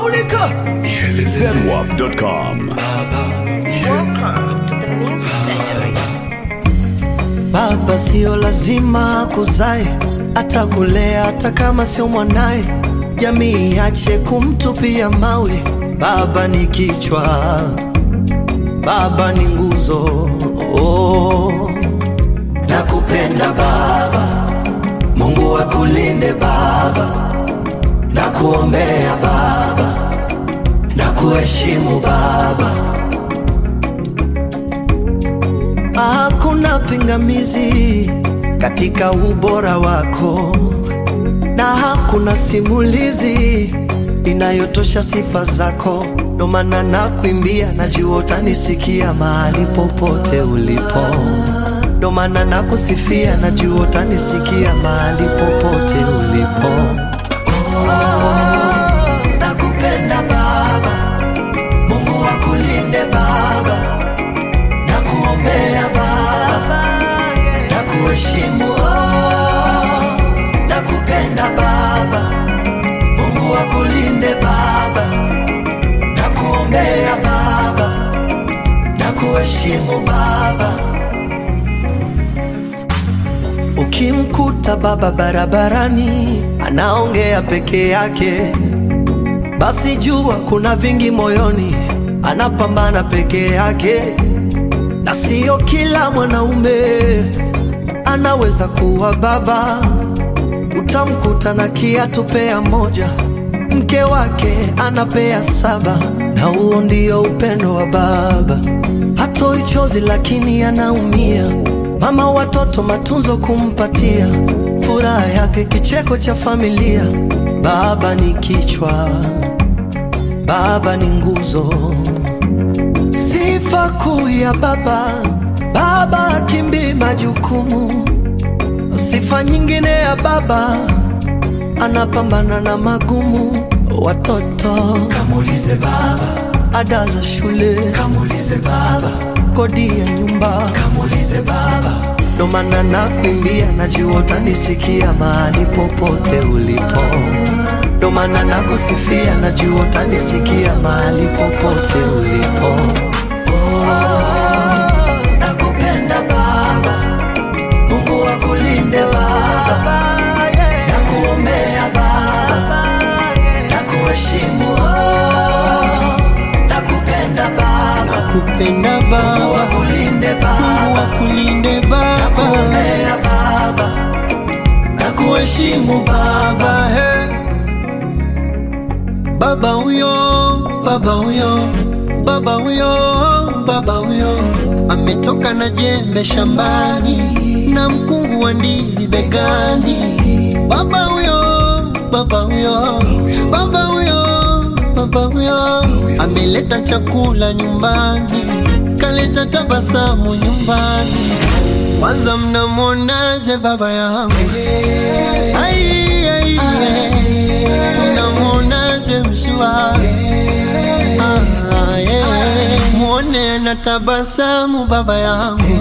Maulika Zenwap.com. Welcome to the Music Surgery. Baba sio lazima kuzae, atakulea hata kama sio mwanaye. Jamii iache kumtupia mawe. Baba ni kichwa, baba ni nguzo. Oh, nakupenda baba, Mungu akulinde baba, nakuombea baba, nakuheshimu baba. Hakuna pingamizi katika ubora wako, na hakuna simulizi inayotosha sifa zako. Ndo maana nakuimbia, najua utanisikia mahali popote ulipo. Ndo maana nakusifia, najua utanisikia mahali popote ulipo. Nakupenda Baba, Mungu akulinde Baba na kuombea Baba, na kuheshimu oh, na kupenda Baba, Mungu akulinde Baba, na kuombea Baba, na kuheshimu Baba. Ukimkuta baba barabarani anaongea peke yake, basi jua kuna vingi moyoni, anapambana peke yake na sio kila mwanaume anaweza kuwa baba. Utamkuta na kiatu pea moja, mke wake anapea saba, na huo ndio upendo wa baba. Hatoi chozi lakini anaumia, mama watoto matunzo kumpatia, furaha yake kicheko cha familia. Baba ni kichwa, baba ni nguzo sifa kuu ya baba. Baba akimbii majukumu, sifa nyingine ya baba anapambana na magumu. Watoto kamulize baba, ada za shule kamulize baba, kodi ya nyumba kamulize baba. Ndo maana nakuimbia, najua utanisikia mahali popote ulipo. Ndo maana nakusifia, najua utanisikia mahali popote ulipo. Nakupenda Baba, Mungu akulinde Baba, nakuombea Baba, nakuheshimu oh. Nakupenda Baba, Nakupenda Mungu Baba, akulinde Mungu Baba, akulinde Baba, nakuombea Baba, nakuheshimu Baba. Baba he. Baba huyo, baba huyo, baba huyo, baba huyo ametoka na jembe shambani na mkungu wa ndizi begani. Baba huyo, baba huyo, baba huyo, baba huyo ameleta chakula nyumbani, kaleta tabasamu nyumbani. Kwanza mnamwonaje baba yangu? Ai, ai, ai. Mnamwonaje mshua? Ah, yeah. Mwone na tabasamu baba yangu.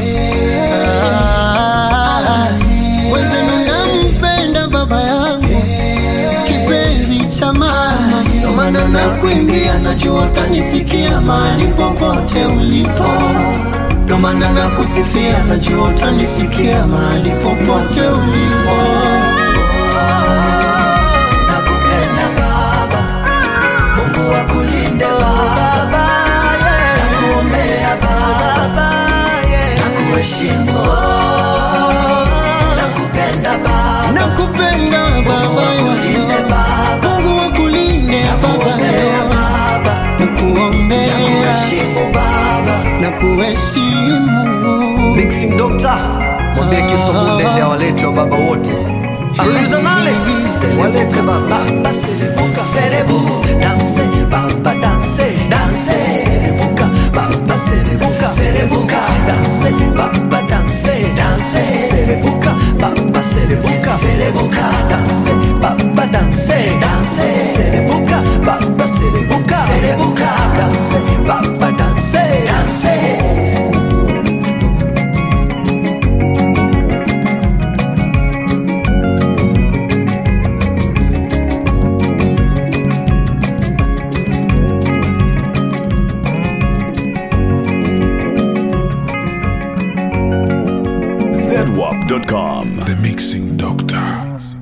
Ah, Wenzenu nampenda baba yangu, kipenzi cha mama. Ndo maana nakuimbia, najua utanisikia mahali popote ulipo. Ndo maana nakusifia, najua utanisikia mahali popote ulipo. Nakupenda Baba, Mungu akulinde Baba, nakuombea Baba, nakuheshimu, nakupenda Baba, Nakupenda baba akulinde yangu, Baba, Mungu akulinde baba nakuombea yangu, Baba, nakuombea nakuheshimu Baba. na kuheshimu. Mixing Doctor mwambie Kiswahili awalete wa baba wote Aliuliza nale walete baba serebuka serebu danse baba danse danse serebuka baba serebuka serebuka danse baba danse danse serebuka baba serebuka serebuka danse baba danse danse serebuka baba serebuka serebuka danse baba danse danse zedwap.com. The Mixing Doctor.